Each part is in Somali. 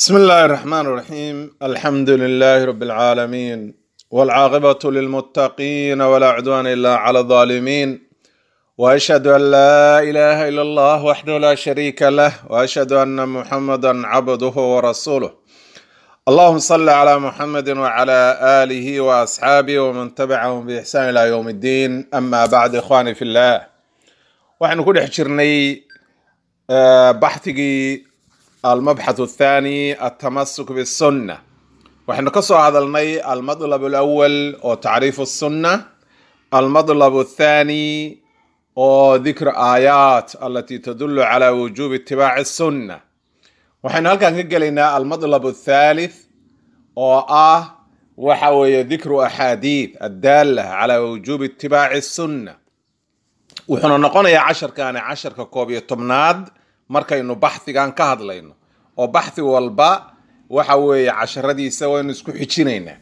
بسم الله الرحمن الرحيم الحمد لله رب العالمين والعاقبة للمتقين ولا عدوان إلا على الظالمين وأشهد أن لا إله إلا الله وحده لا شريك له وأشهد أن محمدا عبده ورسوله اللهم صل على محمد وعلى آله وأصحابه ومن تبعهم بإحسان إلى يوم الدين أما بعد إخواني في الله وحن كل حجرني بحثي المبحث الثاني التمسك بالسنة وحن كسو هذا المي المطلب الأول وتعريف السنة المطلب الثاني وذكر آيات التي تدل على وجوب اتباع السنة وحن هل كان قلنا المطلب الثالث وآه وحوي ذكر أحاديث الدالة على وجوب اتباع السنة وحنا نقول يا عشر كان عشر كوبي تمناد markaynu baxhigan ka hadlayno oo baxhi walba waxa weeye casharadiisa waynu isku xijinaynaa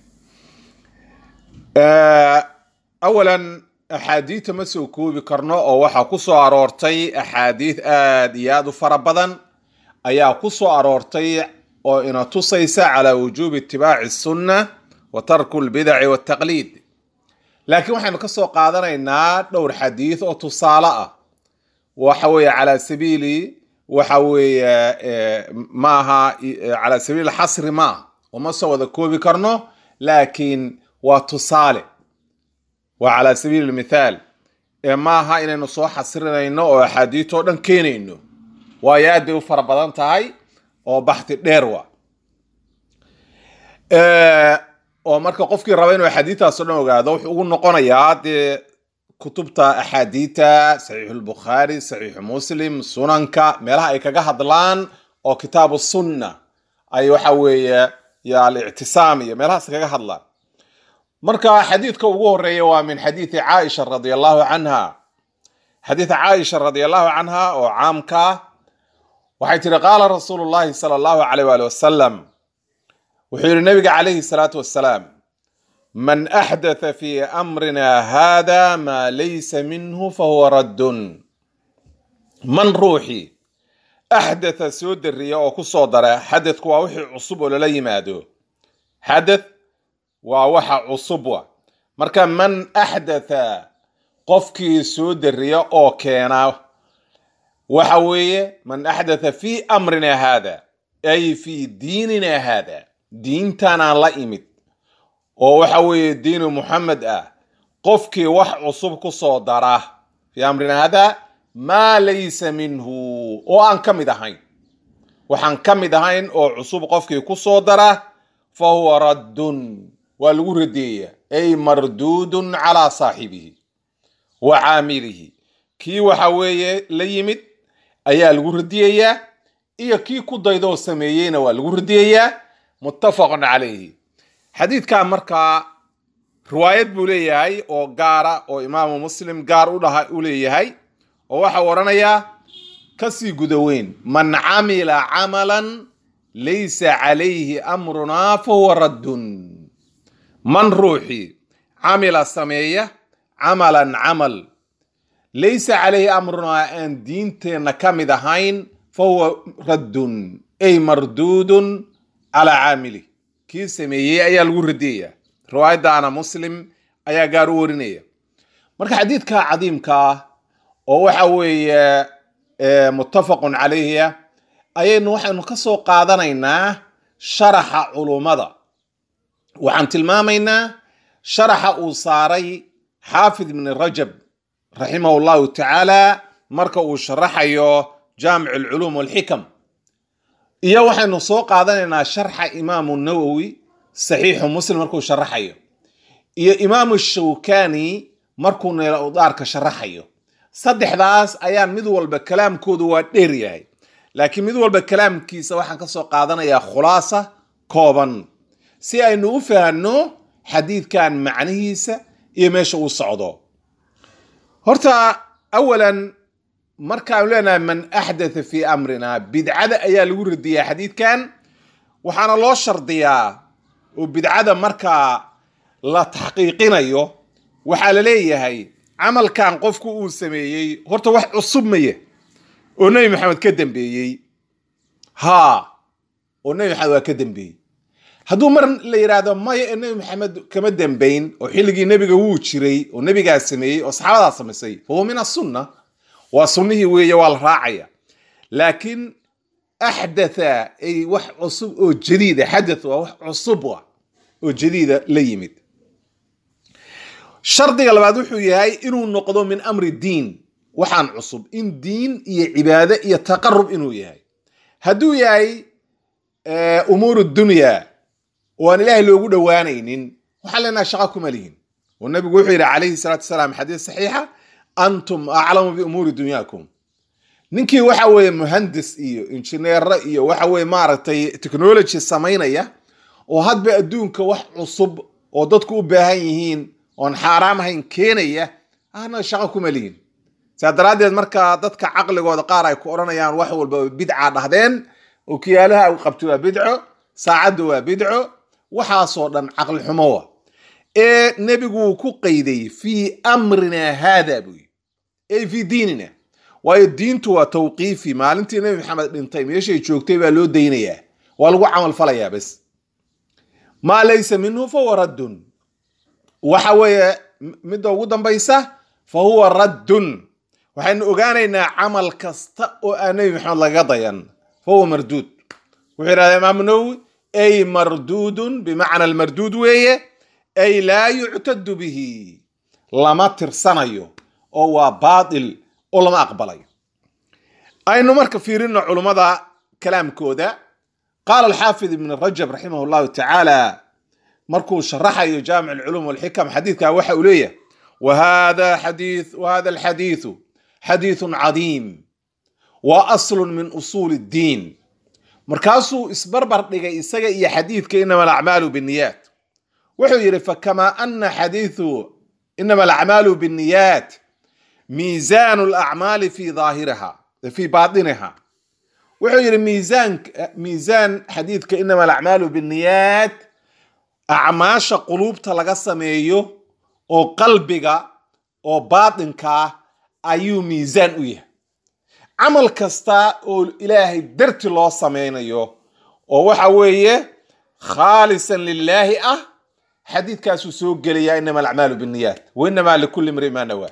awalan axaadiita ma soo koobi karno oo waxaa ku soo aroortay axaadiid aad iyo aad u fara badan ayaa ku soo aroortay oo ina tusaysa calaa wujuubi itibaaci sunna wa tarku lbidaci waltaqliid laakiin waxaynu ka soo qaadanaynaa dhowr xadiid oo tusaale ah waxa weeye calaa sabiili waxa weeye maaha calaa sabiil xasri maaha uma soo wada koobi karno laakiin waa tusaale waa calaa sabiil mithaal ee maaha inaynu soo xasrinayno oo axaadiitoo dhan keenayno waayo aad bay u fara badan tahay oo baxti dheer wa oo marka qofkii raba inuu axaadiitaas o dhan ogaado wuxuu ugu noqonayaa dee kutubta axaadiita saxiixu lbukhaari saxiixu muslim sunanka meelaha ay kaga hadlaan oo kitaabu sunna ay waxa weeye yo alictisaam iyo meelahaas kaga hadlaan marka xadiidka ugu horeeya waa min xadiidi caaisha radi allahu canha xadiid caaisha radi allahu canha oo caamka waxay tiri qaala rasuulu llahi sala allahu alayh waali wasalam wuxuu yihi nabiga calayhi salaatu wassalaam man axdatha fi amrina hada maa laysa minhu fahuwa raddun man ruuxii axdatha soo dariya oo ku soo dara xadadku waa wixii cusub oo lala yimaado xadath waa waxa cusub wa marka man axdatha qofkii soo dariya oo keena waxa weeye man axdatha fi amrina hada ay fi diinina hada diintanaan la imid oo waxa weeye diinu muxamed ah qofkii wax cusub ku soo dara fii amrina hada maa laysa minhu oo aan ka mid ahayn waxaan ka mid ahayn oo cusub qofkii ku soo dara fa huwa raddun waa lagu radeeya ay marduudun calaa saaxibihi wa caamilihi kii waxa weeye la yimid ayaa lagu radiyayaa iyo kii ku daydoo sameeyeyna waa lagu radiyayaa muttafaqun calayhi xadiidkan markaa riwaayad buu leeyahay oo gaara oo imaamu muslim gaar u dhaha u leeyahay oo waxau odhanayaa kasii guda weyn man camila camalan laysa calayhi amrunaa fa huwa raddun man ruuxii camila sameeya camalan camal laysa calayhi amrunaa aan diinteenna ka mid ahayn fa huwa raddun ay marduudun calaa caamilih kii sameeyey ayaa lagu radiyaya riwaayaddaana muslim ayaa gaar u warinaya marka xadiidka cadiimka ah oo waxa weeye muttafaqun calayhiya ayaynu waxaynu ka soo qaadanaynaa sharaxa culummada waxaan tilmaamaynaa sharaxa uu saaray xaafid ibni rajab raximahu llahu tacaala marka uu sharaxayo jaamic alculuum walxikam iyo waxaynu soo qaadanaynaa sharxa imaamu nawowi saxiixu muslim markuu sharaxayo iyo imaamu shawkani markuu neela udaarka sharaxayo saddexdaas ayaan mid walba kalaamkoodu waa dheer yahay laakiin mid walba kalaamkiisa waxaan ka soo qaadanayaa khulaasa kooban si aynu u fahanno xadiidkan macnihiisa iyo meesha uu socdo horta awalan markaanu leenahay man axdatha fii amrina bidcada ayaa lagu radiyaa xadiidkan waxaana loo shardiyaa oo bidcada markaa la taxqiiqinayo waxaa la leeyahay camalkan qofku uu sameeyey horta wax cusub maya oo nebi maxamed ka dambeeyey haa oo nebi maxamed waa ka dembeeyey hadduu mar la yidhaahdo maya ee nebi maxamed kama dembayn oo xilligii nebiga wuu jiray oo nebigaa sameeyey oo saxaabadaa samaysay fa huwa min asunna waa sunnihii weeye waa la raacaya laakiin axdatha ay wax cusub oo jadiida xadath waa wax cusub ah oo jadiida la yimid shardiga labaad wuxuu yahay inuu noqdo min amri diin waxaan cusub in diin iyo cibaade iyo taqarub inuu yahay hadduu yahay umuur dunya oo aan ilaahay loogu dhowaanaynin waxaan leenaha shaqa kuma lihin oo nabigu wuxuu yidhi calayhi salaatu wasalaam xadiis saxiixa antum aclamu biumuuri dunyaakum ninkii waxa weeye muhandis iyo injineero iyo waxa weye maaragtay technology samaynaya oo hadba adduunka wax cusub oo dadku u baahan yihiin oon xaaraam ahayn keenaya ahna shaqo kuma lihin saa daraaddeed markaa dadka caqligooda qaar ay ku odhanayaan wax walba bidca dhahdeen okiyaalaha u qabto waa bidco saacadda waa bidco waxaasoo dhan caqli xumo wa ee nebiguu ku qayday fii amrina haada buu yii ey fii diinina waayo diintu waa tawqiifi maalintii nebi maxamed dhintay meeshay joogtay baa loo daynayaa waa lagu camal falayaa bes maa laysa minhu fahuwa raddun waxa weeye midda ugu dambaysa fa huwa raddun waxaynu ogaanaynaa camal kasta oo aan nebi maxamed lagaga dayan fa huwa marduud wuxuu yidhahda imaamu nawowi ay marduudun bimacna almarduud weeye ay laa yuctadu bihi lama tirsanayo oo waa baatil oo lama aqbalayo aynu marka fiirino culummada kalaamkooda qaala alxaafid ibn rajab raximah llahu tacaala markuu sharaxayo jaamic alculuum walxikam xadiidka waxa uu leeyahay wahada xadii wahada alxadiidu xadiidun cadiim wa aslun min usuuli ddiin markaasuu isbarbar dhigay isaga iyo xadiidka inama alacmaalu binniyaat wuxuu yidhi fakamaa ana xadiidu inama alacmaalu binniyaat miisaanu alacmaali fi daahiriha fi baatiniha wuxuu yidhi miisaan miisaan xadiidka inama alacmaalu binniyaat acmaasha quluubta laga sameeyo oo qalbiga oo baatinka ah ayuu miisaan u yahay camal kasta oo ilaahay darti loo samaynayo oo waxa weeye khaalisan lilaahi ah xadiidkaasuu soo gelayaa inama alacmaalu binniyaat wa inamaa likulli mri ma nawaa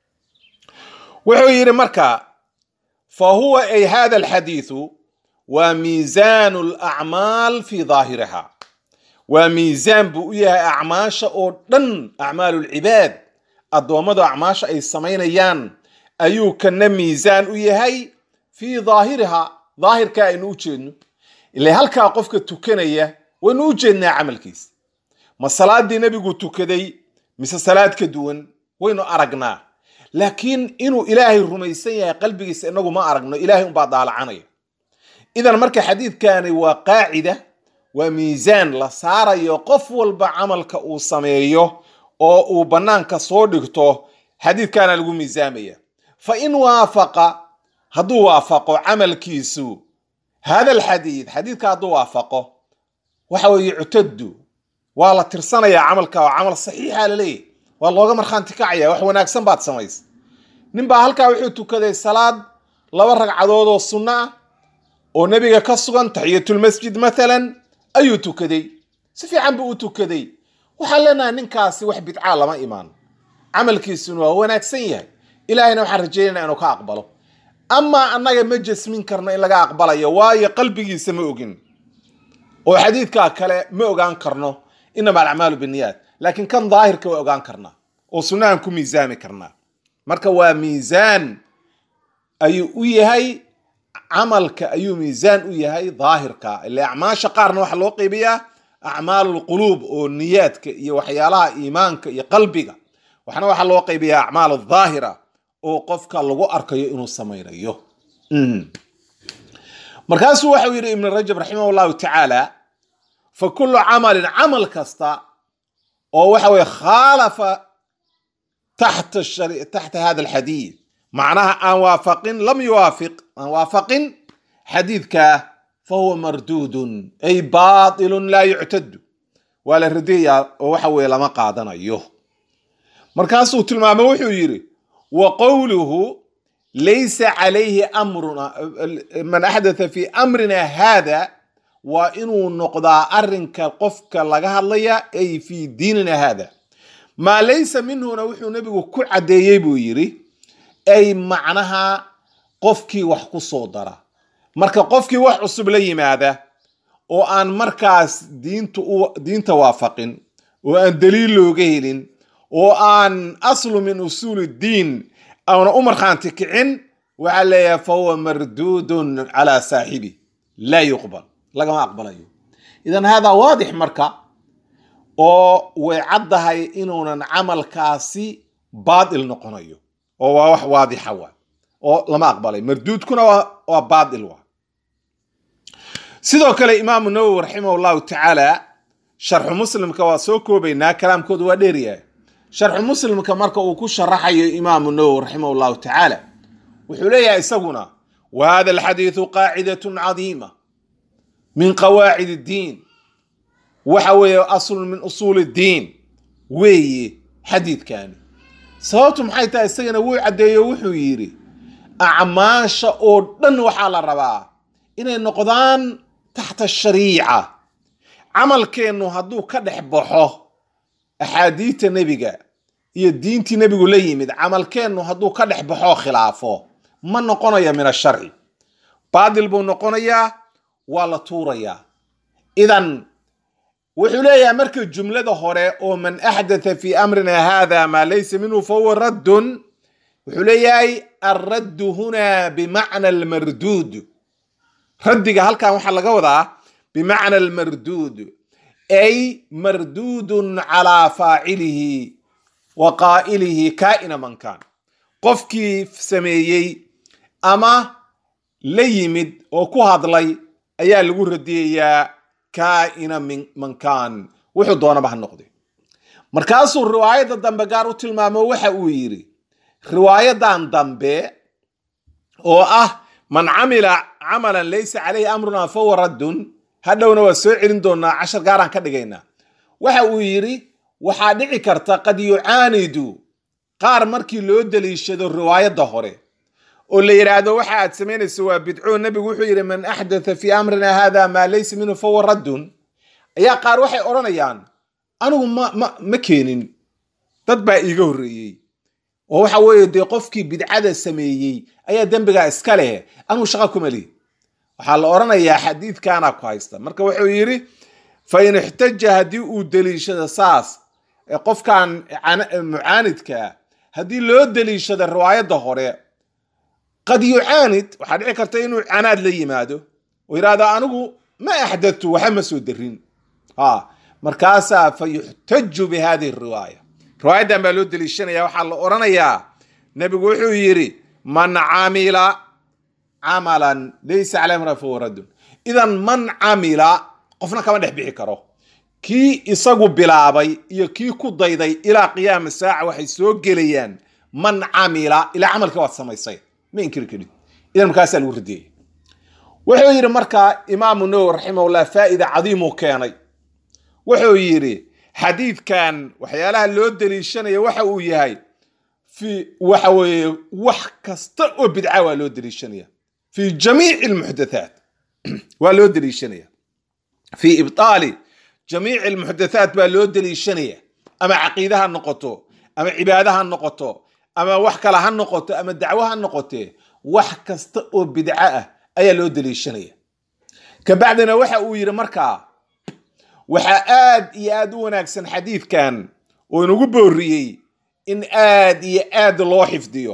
wuxuu yidhi marka fa huwa ay hada alxadiidu waa miisaanu alacmaal fi daahiriha waa miisaan buu u yahay acmaasha oo dhan acmaalu lcibaad addoommadu acmaasha ay samaynayaan ayuu kana miisaan u yahay fii daahiriha daahirka aynu u jeedno ila halkaa qofka tukanaya waynu u jeednaa camalkiisa ma salaadii nebigu tukaday mise salaad ka duwan waynu aragnaa laakiin inuu ilaahay rumaysan yahay qalbigiisa inagu ma aragno ilaahay unbaa daalacanaya idan marka xadiidkani waa qaacida waa miisaan la saarayo qof walba camalka uu sameeyo oo uu bannaanka soo dhigto xadiidkaana lagu miisaamaya fa in waafaqa hadduu waafaqo camalkiisu hada alxadiid xadiidka hadduu waafaqo waxa weye yuctadu waa la tirsanayaa camalka oo camal saxiixa laleeyahy waa looga markhaanti kacaya wax wanaagsan baad samaysa nin baa halkaa wuxuu tukaday salaad laba ragcadood oo sunno ah oo nebiga ka sugan taxiyatulmasjid mathalan ayuu tukaday si fiican buu u tukaday waxaan leenahay ninkaasi wax bidcaa lama imaan camalkiisuna waa wanaagsan yahay ilaahayna waxaan rajeynayna inuu ka aqbalo amaa annaga ma jasmin karno in laga aqbalayo waayo qalbigiisa ma ogin oo xadiidkaa kale ma ogaan karno inama alacmaalu binniyaat laakiin kan daahirka waa ogaan karnaa oo sunnahan ku miisaami karnaa marka waa miisaan ayuu u yahay camalka ayuu miisaan u yahay daahirka ile acmaasha qaarna waxaa loo qeybiyaa acmaalulquluub oo niyaadka iyo waxyaalaha iimaanka iyo qalbiga waxna waxaa loo qeybiyaa acmaal daahira oo qofka lagu arkayo inuu samaynayo markaasuu waxau yidhi ibn rajab raximah llahu tacaala fa kullu camalin camal kasta oo waxa weye khaalafa taxta taxta hada alxadiid macnaha aan waafaqin lam yuwaafiq aan waafaqin xadiidka fa huwa marduudun ay baatilun laa yuctadu waa la radeeyaa oo waxa weye lama qaadanayo markaasuu tilmaamay wuxuu yidhi wa qowluhu laysa calayhi amruna man axdatha fi amrina hada waa inuu noqdaa arrinka qofka laga hadlaya ay fii diinina haada maa laysa minhuna wuxuu nebigu ku caddeeyey buu yidhi ay macnaha qofkii wax ku soo dara marka qofkii wax cusub la yimaada oo aan markaas diinta diinta waafaqin oo aan daliil looga helin oo aan aslu min usuuli diin aana u markhaanti kicin waxaa leeyahay fa huwa marduudun calaa saaxibi laa yuqbal lagama aqbalayo idan haadaa waadix marka oo way caddahay inuunan camalkaasi baadil noqonayo oo waa wax waadixa waa oo lama aqbalay marduudkuna waa baadil waa sidoo kale imaamu nawowi raximah llahu tacaala sharxu muslimka waa soo koobaynaa kalaamkooda waa dheeryahay sharxu muslimka marka uu ku sharaxayo imaamu nawowi raximah llahu tacaala wuxuu leeyahay isaguna wa hada alxadiidu qaacidatun cadiima min qawaacid iddiin waxa weeye aslun min usuuli iddiin weeye xadiidkani sababtu maxay tahay isagana wuu caddeeyo wuxuu yidhi acmaasha oo dhan waxaa la rabaa inay noqdaan taxta shariica camalkeennu hadduu ka dhex baxo axaadiidta nebiga iyo diintii nebigu la yimid camalkeennu hadduu ka dhex baxo khilaafo ma noqonayo min asharci baadil buu noqonayaa waa la tuurayaa idan wuxuu leeyahay marka jumlada hore oo man axdatha fi amrina hada maa laysa minhu fahuwa raddun wuxuu leeyahay alraddu huna bimacna almarduud raddiga halkan waxaa laga wadaa bimacna almarduud ay marduudun calaa faacilihi wa qaa'ilihi kaa'ina man kaan qofkii sameeyey ama la yimid oo ku hadlay ayaa lagu radiyayaa kaa'ina man kaan wuxuu doonaba ha noqday markaasuu riwaayadda dambe gaar u tilmaamo waxa uu yidhi riwaayadan dambe oo ah man camila camalan laysa calayhi amruna fahuwa raddun hadhowna waa soo celin doonaa cashar gaaraan ka dhigaynaa waxa uu yidhi waxaa dhici karta qad yucaanidu qaar markii loo daliishado riwaayadda hore oo la yidhaahdo waxa aad samaynayso waa bidco nebigu wuxuu yidhi man axdatha fii amrina hada maa laysa minhu fahuwa raddun ayaa qaar waxay odhanayaan anigu ma ma ma keenin dad baa iiga horreeyey oo waxa weeye dee qofkii bidcada sameeyey ayaa dembigaa iska leh anigu shaqa kuma lihi waxaa la odhanayaa xadiidkaana ku haysta marka wuxuu yidhi fa in ixtaja haddii uu deliishado saas qofkan mucaanidkaa haddii loo deliishado riwaayadda hore qad yucaanid waxaa dhici karta inuu canaad la yimaado oo yidhahdo anigu ma axdadtu waxa ma soo darin ha markaasaa fa yuxtaju bi hadihi riwaaya riwaayaddan baa loo deliishanaya waxaa la odhanayaa nebigu wuxuu yidhi man camila camalan laysa caleyh amruna fahuwa raddun idan man camila qofna kama dhex bixi karo kii isagu bilaabay iyo kii ku dayday ilaa qiyaama saaca waxay soo gelayaan man camila ilaa camalkii waad samaysay ma inkiri karid idan markaasaa lagu radiyey wuxuu yidhi markaa imaamu nawowi raximahullah faa'ida cadiimuu keenay wuxuu yidhi xadiidkan waxyaalaha loo deliishanaya waxa uu yahay fi waxa weeye wax kasta oo bidca waa loo deliishanaya fi jamiici almuxdathaat waa loo deliishanaya fi ibtaali jamiici almuxdathaat baa loo deliishanaya ama caqiide ha noqoto ama cibaade ha noqoto ama wax kale ha noqoto ama dacwo ha noqotee wax kasta oo bidco ah ayaa loo deliishanaya kabacdina waxa uu yidhi markaa waxaa aad iyo aad u wanaagsan xadiidkan oo inagu booriyey in aad iyo aad loo xifdiyo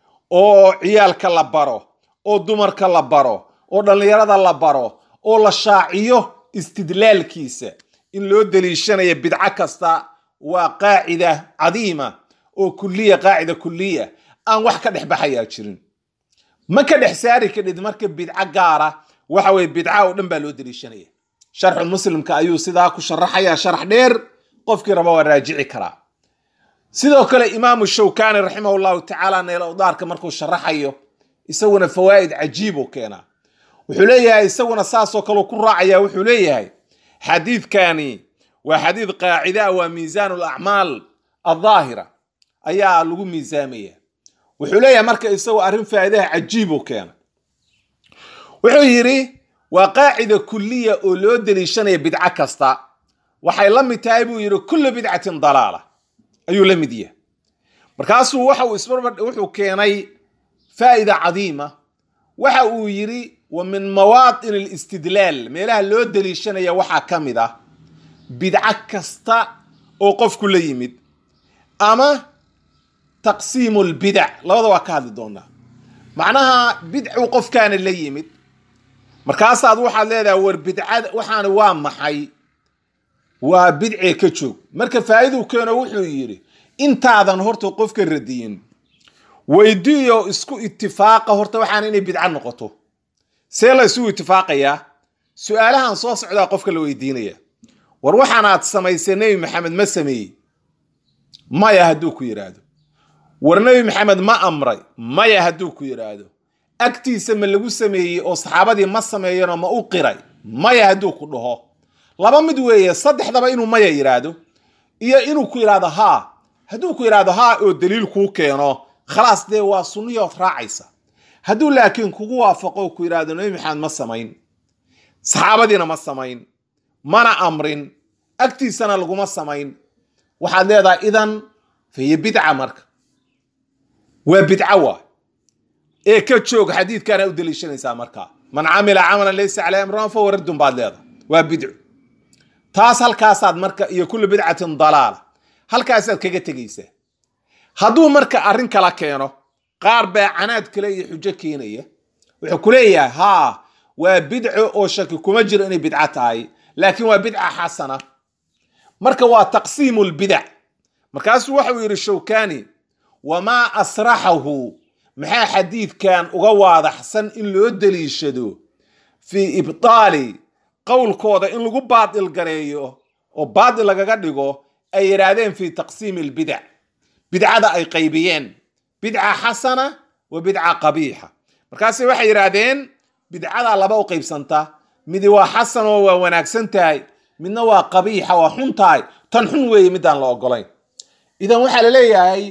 oo ciyaalka la baro oo dumarka la baro oo dhallinyarada la baro oo la shaaciyo istidlaalkiisa in loo deliishanayo bidco kasta waa qaacida cadiima oo kuliya qaacida kuliya aan wax ka dhex baxayaa jirin ma ka dhex saari kadhid marka bidco gaara waxa weye bidca oo dhan baa loo deliishanaya sharxu muslimka ayuu sidaa ku sharaxaya sharax dheer qofkii raba waa raajici karaa sidoo kale imaamu shawkani raximah llahu tacaala neelawdaarka markuu sharaxayo isaguna fawaa'id cajiib u keenaa wuxuu leeyahay isaguna saasoo kale ku raacaya wuxuu leeyahay xadiidkani waa xadiid qaacida waa miisaan alacmaal aldaahira ayaa lagu miisaamaya wuxuu leeyahay marka isagoo arrin faa'iidaha cajiib u keena wuxuu yidhi waa qaacida kuliya oo loo deliishanaya bidco kasta waxay la mid tahay buu yidhi kullu bidcatin dalaala ayuu la mid yahay markaasuu waxa uu isbarbar wuxuu keenay faa'ida cadiima waxa uu yidhi wa min mawaatin alistidlaal meelaha loo deliishanaya waxaa ka mid ah bidco kasta oo qofku la yimid ama taqsiimu lbidac labada waa ka hadli doonaa macnaha bidcuu qofkaana la yimid markaasaad waxaad leedahay war bidcada waxaana waa maxay waa bidcee ka joog marka faa'iiduu keeno wuxuu yidhi intaadan horta qofka radiyin weydiiyo isku itifaaqa horta waxaana inay bidco noqoto see la isugu itifaaqayaa su-aalahan soo socdaa qofka la weydiinaya war waxaanaad samaysay nebi maxamed ma sameeyey maya hadduu ku yidhaahdo war nebi maxamed ma amray maya hadduu ku yidhaahdo agtiisa ma lagu sameeyey oo saxaabadii ma sameeyanoo ma u qiray maya hadduu ku dhaho laba mid weeye saddexdaba inuu maya yidhaahdo iyo inuu ku yidhaahdo haa hadduu ku yidhaahdo haa oo daliil kuu keeno khalaas dee waa sunniyood raacaysa hadduu laakiin kugu waafaqo ku yidhaahdo nebi maxamed ma samayn saxaabadiina ma samayn mana amrin agtiisana laguma samayn waxaad leedahay idan fahiya bidca marka waa bidco waa ee ka joog xadiidkaana u deliishanaysaa markaa man camila camalan laysa caleyh amruna fahuwa raddun baad leedahay waa bidco taas halkaasaad marka iyo kullu bidcatin dalaala halkaasaad kaga tegaysaa hadduu marka arrin kala keeno qaar baa canaad kale iyo xujo keenaya wuxuu ku leeyahay haa waa bidco oo shaki kuma jiro inay bidco tahay laakiin waa bidca xasana marka waa taqsiimu lbidac markaasuu waxau yidhi shawkani wamaa asraxahu maxaa xadiidkan uga waadaxsan in loo deliishado fii ibtaali qowlkooda in lagu baadil gareeyo oo baadil lagaga dhigo ay yidhaahdeen fii taqsiimi albidac bidcada ay qaybiyeen bidca xasana wa bidca qabiixa markaase waxay yidhaahdeen bidcada laba u qaybsanta midi waa xasan oo waa wanaagsan tahay midna waa qabiixa waa xun tahay tan xun weeye midaan la ogolayn idan waxaa la leeyahay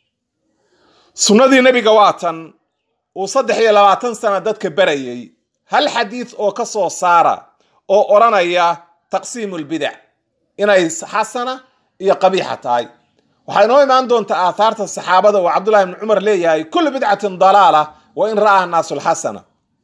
sunnadii nebiga waa tan uu saddex iyo labaatan sana dadka barayay hal xadiid oo ka soo saara oo odhanaya taqsiimu lbidac inay xasana iyo qabiixa tahay waxaa inoo imaan doontaa aathaarta saxaabada oo cabdullahi ibni cumar leeyahay kullu bidcatin dalaala wa in ra'aha naasu lxasana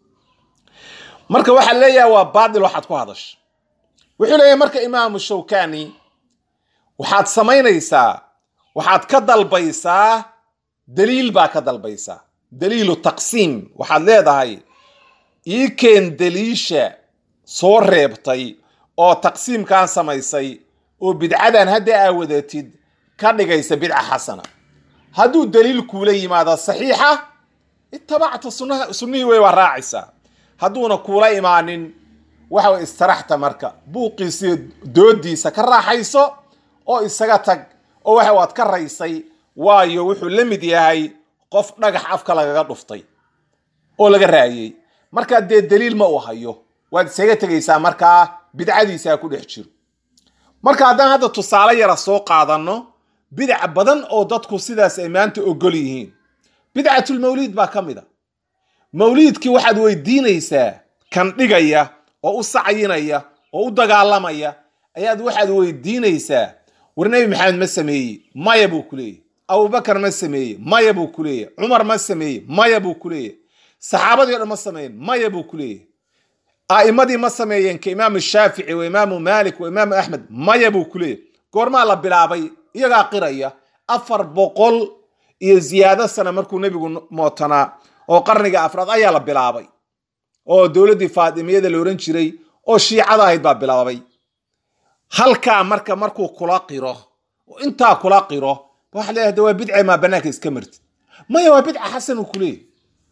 marka waxaa leeyahay waa baadil waxaad ku hadash wuxuu leeyahay marka imaamu shawkani waxaad samaynaysaa waxaad ka dalbaysaa daliil baa ka dalbaysaa daliilu taqsiim waxaad leedahay ii keen daliisha soo reebtay oo taqsiimkan samaysay oo bidcadan hadda aa wadatid ka dhigaysa bidca xasana hadduu daliil kuula yimaado saxiixa itabacta sunnaha sunnihii wey waa raacaysaa hadduuna kuula imaanin waxa way istaraxta marka buuqiisiyo doodiisa ka raaxayso oo isaga tag oo waxa waad ka raysay waayo wuxuu la mid yahay qof dhagax afka lagaga dhuftay oo laga raayey markaa dee daliil ma uu hayo waad isaga tegaysaa markaa bidcadiisaa ku dhex jiro marka haddaan hadda tusaale yara soo qaadanno bidac badan oo dadku sidaas ay maanta ogol yihiin bidcatulmawliid baa ka mid a mawliidkii waxaad weydiinaysaa kan dhigaya oo u sacyinaya oo u dagaalamaya ayaad waxaad weydiinaysaa war nebi maxamed ma sameeyey maya buu ku leeyahy abubakar ma sameeyey maya buu ku leeyahy cumar ma sameeyey maya buu ku leeyahy saxaabadii o dhan ma sameeyen maya buu ku leeyahy a'immadii ma sameeyeen ka imaamu shaafici wa imaamu maalik wa imaamu axmed maya buu ku leeyahy goormaa la bilaabay iyagaa qiraya afar boqol iyo ziyaado sana markuu nebigu mootanaa oo qarniga afraad ayaa la bilaabay oo dowladdii faatimiyada la ohan jiray oo shiicada ahayd baa bilaabay halkaa marka markuu kula qiro oo intaa kula qiro waxa leeyahay de waa bidce maa banaanka iska martid maya waa bidca xasan uu kuleeyahy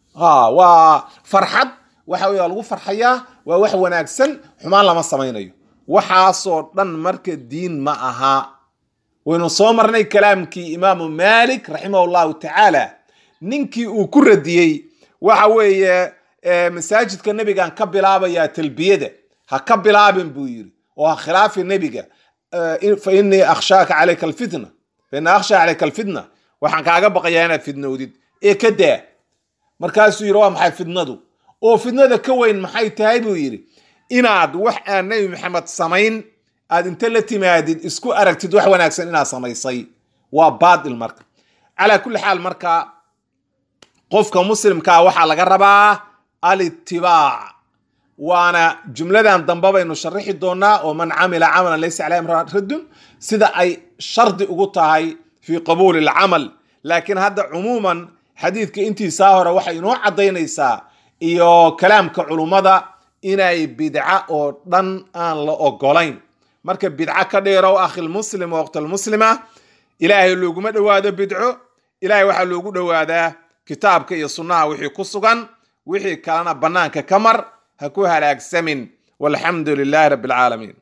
waa farxad waxa wey waa lagu farxayaa waa wax wanaagsan xumaan lama samaynayo waxaasoo dhan marka diin ma aha waynu soo marnay kalaamkii imaamu malik raximah llahu tacaala ninkii uu ku radiyey waxa weeye masaajidka nebigan ka bilaabayaa talbiyada ha ka bilaabin buu yiri oo ha khilaafi nebiga fa inii akhshaaka calayka alfitna fa inii akhshaa calayka alfitna waxaan kaaga baqayaa inaad fidnowdid ee ka daa markaasuu yidhi waa maxay fidnadu oo fidnada ka weyn maxay tahay buu yidhi inaad wax aan nebi maxamed samayn aad inta la timaadid isku aragtid wax wanaagsan inaad samaysay waa baadil marka calaa kulli xaal marka qofka muslimkaa waxaa laga rabaa alitibaac waana jumladan dambe baynu sharixi doonaa oo man camila camalan laysa caleyhi amruna raddun sida ay shardi ugu tahay fii qabuuli alcamal laakiin hadda cumuuman xadiidka intiisaa hore waxay inoo caddaynaysaa iyo kalaamka culummada inay bidca oo dhan aan la ogolayn marka bidco ka dheerow akhilmuslim waqtalmuslima ilaahay looguma dhowaado bidco ilaahay waxaa loogu dhowaadaa kitaabka iyo sunnaha wixii ku sugan wixii kalena bannaanka ka mar ha ku halaagsamin walxamdu lilaahi rabbi alcaalamiin